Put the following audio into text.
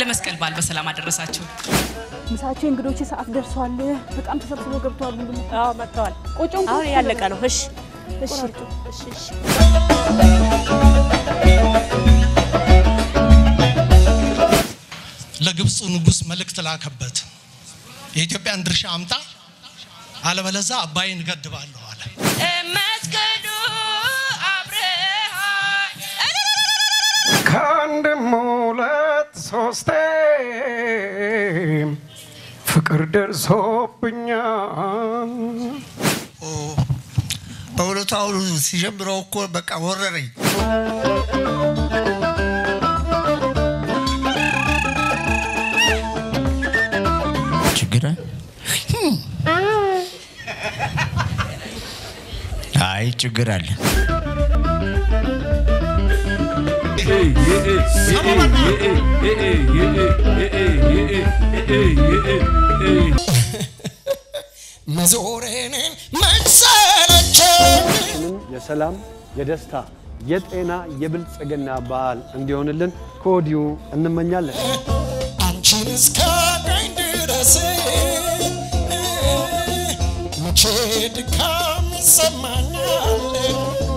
ለመስቀል በዓል በሰላም አደረሳችሁ። ምሳቸው እንግዶች ሰዓት ደርሷል። በጣም ተሰብስበው ገብተዋል። ሁሉም አዎ መጥተዋል። ቆጮም አሁን ያለቀ ነው። እሺ እሺ እሺ እሺ ለግብፁ ንጉሥ መልእክት ላከበት። የኢትዮጵያን ድርሻ አምጣ፣ አለበለዛ አባይን እገድባለሁ አለ። መስገዱ አብረሃ ከአንድም ሁለት ሶስቴ ፍቅር ደርሶብኛል። በእውነቱ አሁን ሲጀምረው እኮ በቃ ወረረኝ። ችግር አይ ችግር አለ። መዞሬን መሰለቸኝ የሰላም፣ የደስታ፣ የጤና፣ የብልጽግና በዓል እንዲሆንልን ከወዲሁ እንመኛለን። አንቺን እስካገኝ ድረስ መቼ ድካም ይሰማኛል